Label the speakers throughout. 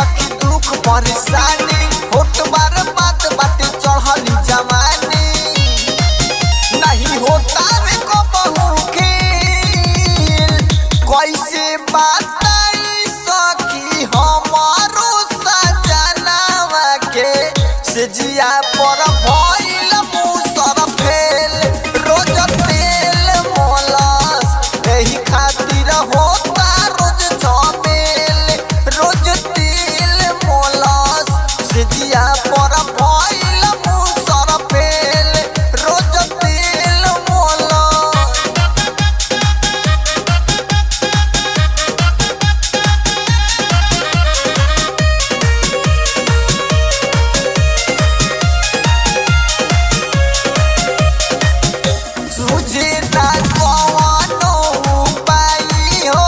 Speaker 1: सखी दुख परेशानी होत बार बात बाटे चढ़ली जवानी नहीं होता रे को बहू खेल कैसे बताई सखी हमारो सजनावा के से जिया पर भइल मुसर फेल रोज तेल मोलस एही खातिर होता रोज झमेल रोज तेल मोलस से जिया पर भइल मुसर फेल रोज तेल मोलस तुझे ना कौनो उपाय हो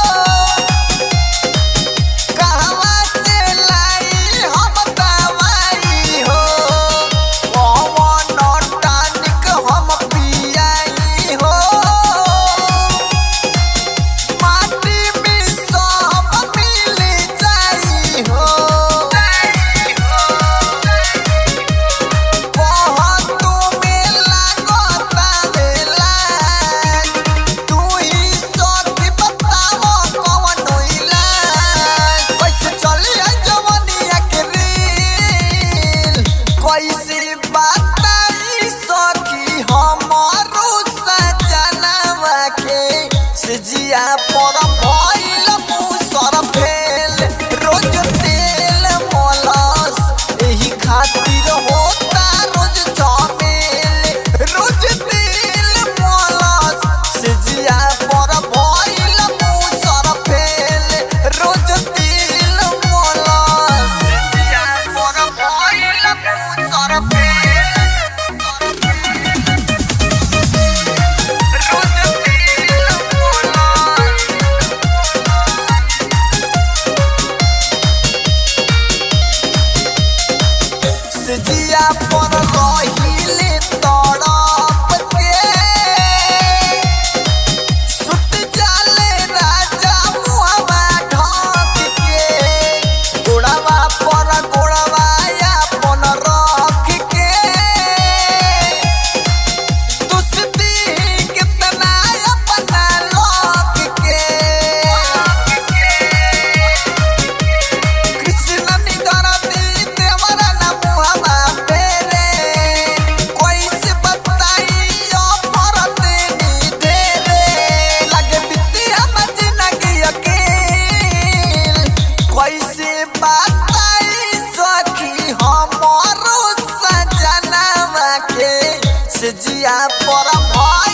Speaker 1: कहवा से लाई हम दवाई हो कौनो टॉनिक हम पियाई हो माटी में सब मिल जाई हो बहुत में लागता बेला तू ही सखी बताओ कौन इलाज कैसे चली है जवानिया के रील कैसे बताई सखी हमारो सजनवा के से जिया पर भइल मुसर फेल रोज तेल मलस एही खातिर होता रोज झमेल रोज तेल मलस से जिया पर भइल मुसर फेल रोज तेल मलस से जिया पर भइल मुसर फेल रोज तेल मलस सजिया पर रहिले तड़प के सुत जाले राजा मुहवा ढक के गोड़वा पर गोड़वा अपन रख के दुस्ती कितना अपना लग के कृष्ण निगरती देवरा ना मुहवा पेरे कैसे बताई अफरत नी देरे लगे बितिया जिंदगी अकेल कैसे बताई सखी हमारो सजनवा के से जिया पर भइल